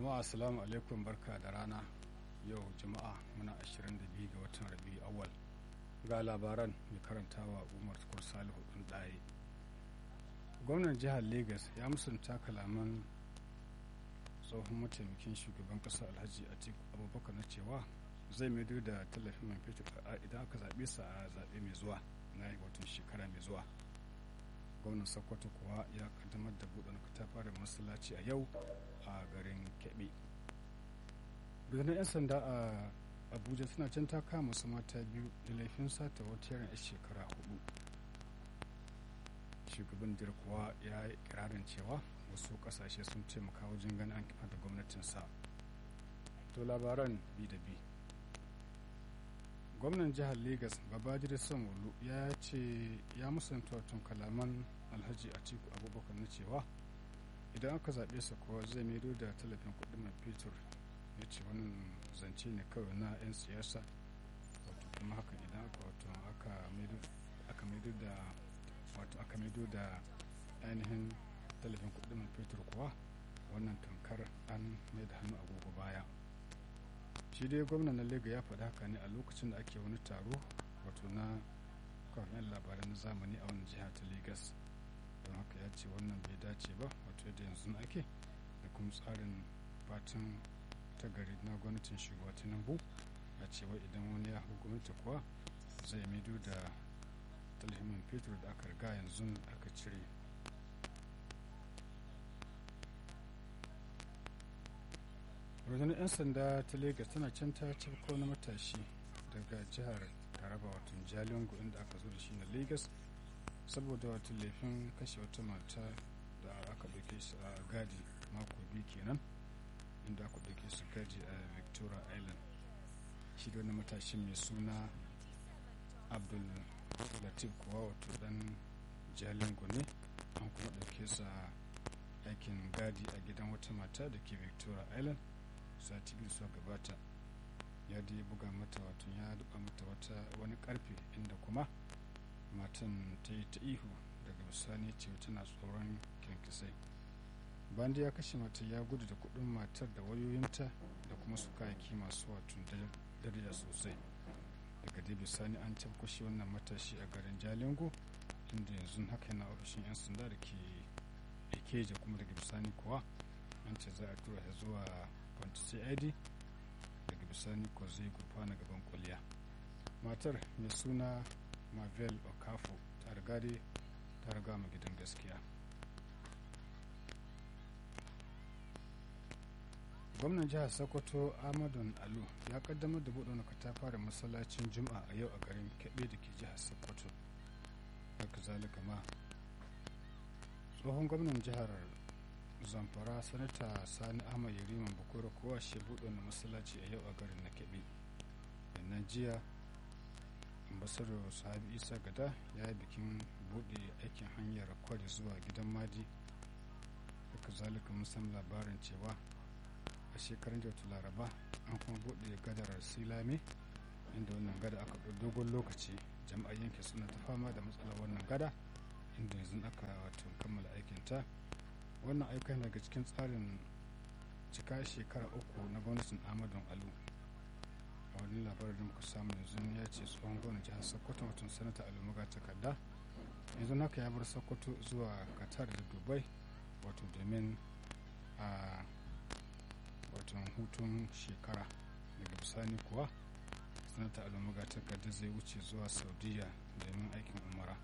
jama'a assalamu alaikum barka da rana yau jama'a muna 22 ga watan rabi awal ga labaran mai karantawa umar tukur salihu ɗin ɗaye gwamnan jihar lagos ya musanta kalaman tsohon mataimakin shugaban ƙasa alhaji atiku abubakar na cewa zai maido da tallafin man fetur idan aka zaɓe sa a zaɓe mai zuwa na watan shekara mai zuwa gwamnan sokoto kuwa ya kaddamar da buɗe katafaren masallaci a yau a garin kebe rundunar 'yan sanda a abuja suna can ta kama su mata biyu da laifin sata wata yaran 'yan shekara hudu shugaban dir kuwa ya yi kirarin cewa wasu kasashe sun taimaka wajen ganin an kifa da gwamnatinsa to labaran bi da bi gwamnan jihar lagos babajir sanwo ya ce ya musanta watan kalaman alhaji atiku abubakar na cewa idan aka zaɓe sa kuwa zai maido da tallafin kuɗin man fetur ya ce wannan zance ne kawai na 'yan siyasa wato kuma hakan idan aka wato aka maido da wato aka maido da ainihin tallafin kuɗin man fetur kuwa wannan tankar an mai da hannu agogo baya shi dai gwamnan na lega ya faɗa haka ne a lokacin da ake wani taro wato na kafin labarai na zamani a wani jiha ta lagos don haka ya ce wannan bai dace ba wato yadda yanzu ake da kuma tsarin fatan ta gari na gwamnatin shugaba tinubu a cewa idan wani ya hukumanta kuwa zai maido da talhimin fetur da aka riga yanzu aka cire rundunar 'yan sanda ta lagos tana can ta ciko na matashi daga jihar taraba wato jalingo inda aka zo da shi na lagos saboda wato laifin kashe wata mata da aka ɗauke su a gadi mako biyu kenan inda aka ɗauke su gadi a victoria island shi da wani matashin mai suna abdul latif kuwa wato dan jalingo ne an kuma ɗauke su a aikin gadi a gidan wata mata da ke victoria island sati biyu suka gabata ya dai buga mata wato ya duba mata wata wani karfe inda kuma matan ta yi ta ihu daga bisani ce tana tsoron kyankisai bandi ya kashe mata ya gudu da kudin matar da wayoyinta da kuma su kayaki masu wato daraja sosai daga dai bisani an tabbashi wannan matashi a garin jalingo inda yanzu haka yana ofishin 'yan sanda da ke ikeja kuma daga bisani kuwa an ce za a tura ta zuwa kwanci id daga bisani ko zai gurfana gaban kwalliya matar mai suna marvel okafo ta riga dai ta riga mu gidan gaskiya gwamnan jihar sokoto ahmadun alu ya kaddamar da buɗe wani katafaren masallacin juma'a a yau a garin kebe da ke jihar sokoto haka zalika ma tsohon gwamnan jihar zamfara sanata sani ahmad yariman bukura kowa shi buɗe wani masallaci a yau a garin na kebe yannan jiya ambasadar sahabi isa gada ya yi bikin buɗe aikin hanyar kwari zuwa gidan madi haka zalika musamman labarin cewa a shekarun da laraba an kuma buɗe gadar silame inda wannan gada aka ɗau dogon lokaci jama'ar yanke suna ta fama da matsalar wannan gada inda yanzu aka wato kammala aikinta wannan aikin daga cikin tsarin cika shekara uku na gwamnatin amadon alu a wani labarin da muka samu yanzu ya ce tsohon gwamnan jihar sokoto mutum sanata alumuga takarda yanzu haka ya bar sokoto zuwa qatar da dubai wato domin a watan hutun shekara daga bisani kuwa sanata alumuga takarda zai wuce zuwa saudiya domin aikin umara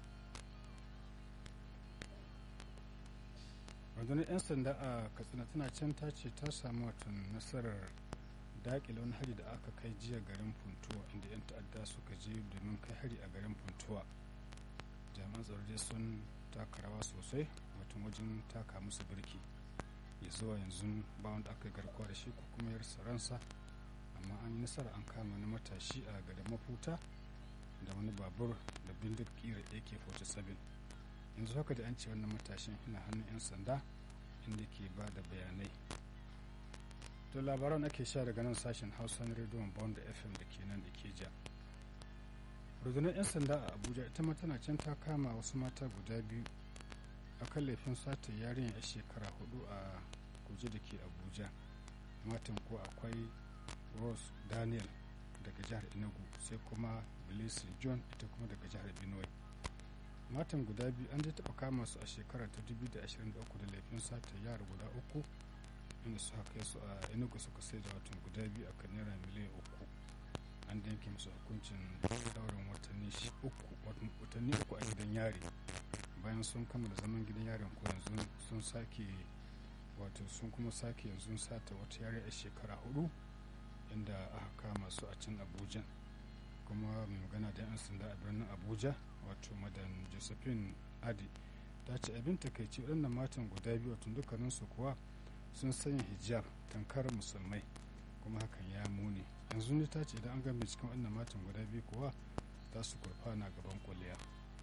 rundunar 'yan sanda a katsina tana can ta ce ta samu watan nasarar daƙile wani hari da aka kai jiya garin funtuwa inda 'yan ta'adda suka je domin kai hari a garin funtuwa jami'an tsaro dai sun taka rawa sosai watan wajen taka musu birki ya zuwa yanzu ba wanda aka garkuwa da shi ko kuma yarsa ransa amma an yi nasara an kama wani matashi a garin mafuta da wani babur da bindig kira ak-47 yanzu haka da an ce wannan matashin yana hannun 'yan sanda inda ke ba da bayanai to labaran ake sha daga nan sashen hausa na rediyon bond fm da ke nan ikeja rundunar 'yan sanda a abuja ita ma tana can ta kama wasu mata guda biyu a kan laifin sata yarinya a shekara hudu a kuje da ke abuja matan ko akwai rose daniel daga jihar enugu sai kuma bilisi john ita kuma daga jihar benue matan guda biyu an dai taɓa kama su a shekara ta 2023 da laifin sata yara guda uku inda suka kai su a enugu suka sai da watan guda biyu a kan naira miliyan uku an da yanke musu hukuncin daurin watanni uku watanni uku a gidan yari bayan sun kammala zaman gidan yarin ko yanzu sun sake wato sun kuma sake yanzu sata wata yare a shekara hudu inda aka kama su a can abuja kuma mai magana da 'yan sanda a birnin abuja wato madan josephine adi ta ce abin takaici waɗannan matan guda biyu wato dukkaninsu kuwa sun sanya hijab tankar musulmai kuma hakan ya muni yanzu ne ta ce idan an gami cikin waɗannan matan guda biyu kuwa za su kurfana gaban kuliya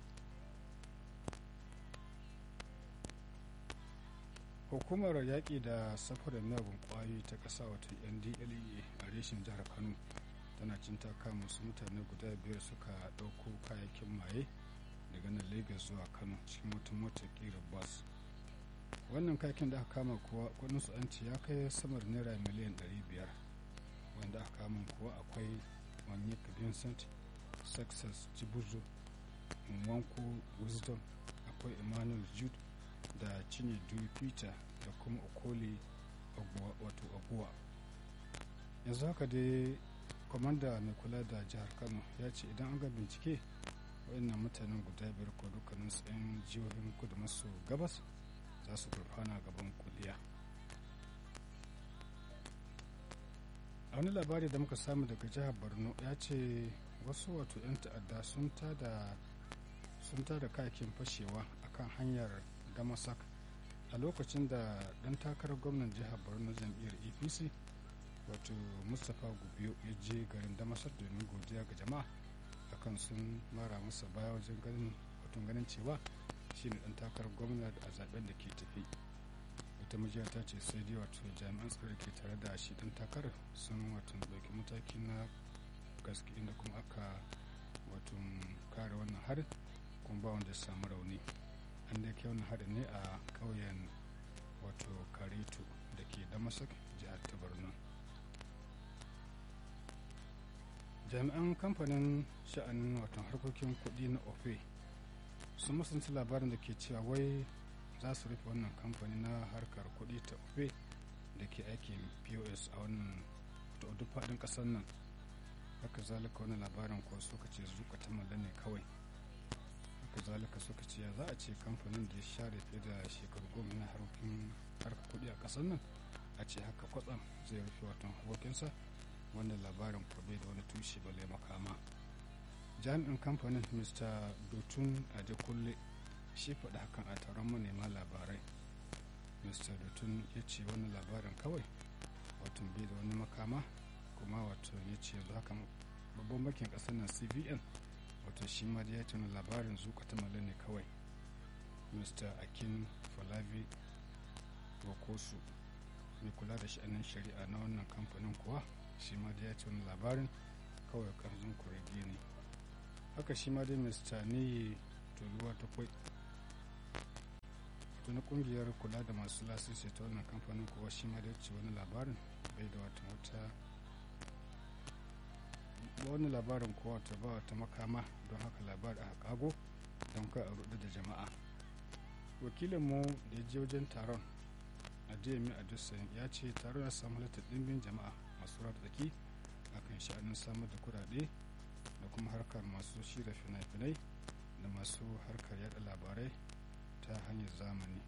hukumar yaƙi da safarar miyagun ƙwayoyi ta ƙasa wata ndlea a reshen jihar kano tana cin ta kama su mutane guda biyar suka ɗauko kayayyakin maye daga nan lagos zuwa kano cikin wata motar ƙirar bus wannan kayakin da aka kama kuwa kudinsu an ce ya kai samar naira miliyan 500 wanda aka kama kuwa akwai wanyika vincent success jibuzo nwanko wisdom akwai emmanuel jude da chinedu peter da kuma okoli wato aguwa yanzu haka dai kwamanda mai kula da jihar kano ya ce idan an ga bincike waɗannan mutanen guda biyar ko dukkanin su 'yan jihohin kudu maso gabas za su gurfana gaban kuliya a wani labari da muka samu daga jihar borno ya ce wasu wato 'yan ta'adda sun tada sun tada kayakin fashewa akan hanyar damasak a lokacin da dan takarar gwamnan jihar borno jam'iyyar apc wato mustapha gubiyo ya je garin damasak domin godiya ga jama'a akan sun mara masa baya wajen ganin wato ganin cewa shine dan takarar gwamna a zaben da ke tafi wata majiya ta ce sai dai wato jami'an tsaro ke tare da shi dan takarar sun wato ɗauki mataki na gaske inda kuma aka wato kare wannan harin kuma ba wanda ya samu rauni an da ke wannan harin ne a ƙauyen wato kareto da ke damasak jihar ta borno jami'an kamfanin sha'anin wato harkokin kuɗi na ofe sun musunci labarin da ke cewa wai za su rufe wannan kamfani na harkar kuɗi ta ofe da ke aikin pos a wannan duk faɗin ƙasar nan haka zalika wani labarin ko suka ce zuka ta ne kawai haka zalika suka ce ya za a ce kamfanin da ya share fiye da shekaru goma na harkokin harkar kuɗi a ƙasar nan a ce haka kwatsam zai rufe watan harkokinsa wannan labarin ko bai da wani tushe bale makama jami'in kamfanin mr dotun adekunle shi faɗi hakan a taron manema labarai mr dotun ya ce wani labarin kawai wato bai da wani makama kuma wato ya ce yanzu haka babban bankin ƙasar nan cbn wato shi ma da ya ce wani labarin zuka ta ne kawai mr akin falavi wakosu mai kula da sha'anin shari'a na wannan kamfanin kuwa shi ma da ya ce wani labarin kawai karzun kurege ne haka shi ma dai mr ne toluwa ta kwai wato na kungiyar kula da masu lasisi ta wannan kamfanin kuwa shi ma da ce wani labarin bai da wata wata wani labarin kuwa wata ba wata makama don haka labarin a kago don ka a rudu da jama'a wakilinmu da ya je wajen taron a dmi a ya ce taron ya samu halittar dimbin jama'a masu tsaki akan sha'anin samar da kudade da kuma harkar masu shirya fina-finai da masu harkar yada labarai ta hanyar zamani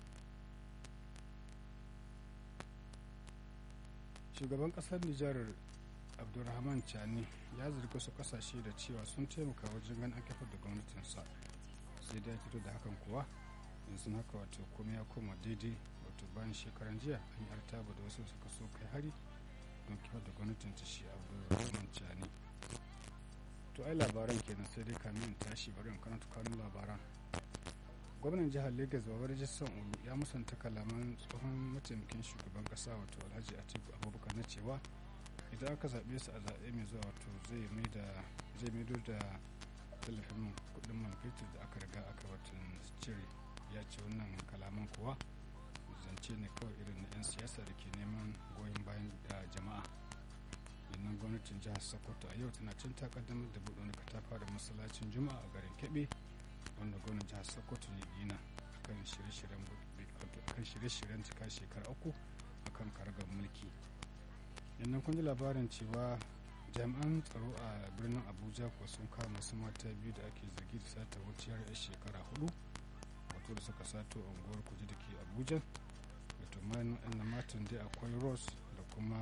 shugaban kasar nijar abdulrahman chani ya zargi wasu kasashe da cewa sun taimaka wajen ganin an kafar da gwamnatinsa sai da fito da hakan kuwa yanzu haka wato kuma ya koma daidai wato bayan shekaran jiya an yi artaba da wasu suka so kai hari don kifar da gwamnatin ta shi abdulrahman chani to ai labaran kenan sai dai kamin in tashi bari in karanta kanun labaran gwamnan jihar lagos babar jisson olu ya musanta kalaman tsohon mataimakin shugaban kasa wato alhaji atiku abubakar na cewa idan aka zaɓe su a zaɓe mai zuwa wato zai maido da tallafin kuɗin man fetur da aka riga aka watan cire ya ce wannan kalaman kuwa zance ne kawai irin na 'yan siyasa da ke neman goyon bayan da gwamnatin jihar sokoto a yau tana cin takaddamar da buɗe wani katafa da masallacin juma'a a garin kebe wanda gwamnan jihar sokoto ya gina akan shirye-shiryen kan shirye-shiryen cika shekara uku akan karagar mulki yannan kun ji labarin cewa jami'an tsaro a birnin abuja kuwa sun kama masu mata biyu da ake zargi da sata wuciyar yar shekara hudu wato da suka sato unguwar kuje da ke abuja wato na matan dai akwai rose da kuma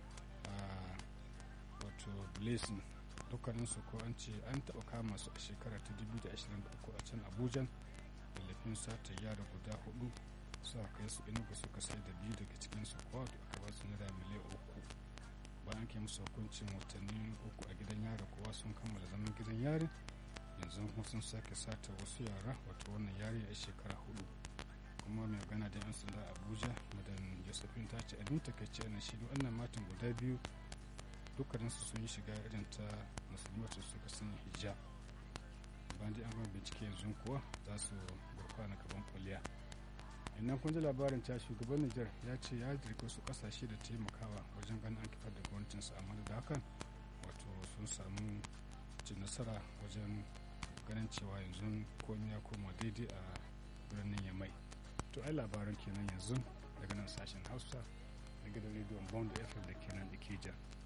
wato blessing dukkaninsu ko an ce an taɓa kama su a shekara ta 2023 a can abuja da laifin sata yara guda hudu suka kai su inugu suka sai da biyu daga cikinsu kowa da aka ba su naira miliyan uku bayan ke musu hukuncin watanni uku a gidan yari kowa sun kammala zaman gidan yari yanzu sun sake sata wasu yara wato wannan yari a shekara hudu kuma mai magana da yan sanda abuja madan josephine ta ce abin takaici ana shi wannan matan guda biyu dukkaninsu sun yi shiga irin ta musulmi wacce suka sanya hijab bayan dai an gama bincike yanzu kuwa za su gurfana gaban kuliya innan kun ji labarin ta shugaban Nijar ya ce ya jirga su kasashe da taimakawa wajen ganin an kifar da gwamnatinsa amma da hakan wato sun samu cin nasara wajen ganin cewa yanzu komai ya koma daidai a birnin yamai to ai labaran kenan yanzu daga nan sashen hausa na gidan rediyon bond fm da kenan da ke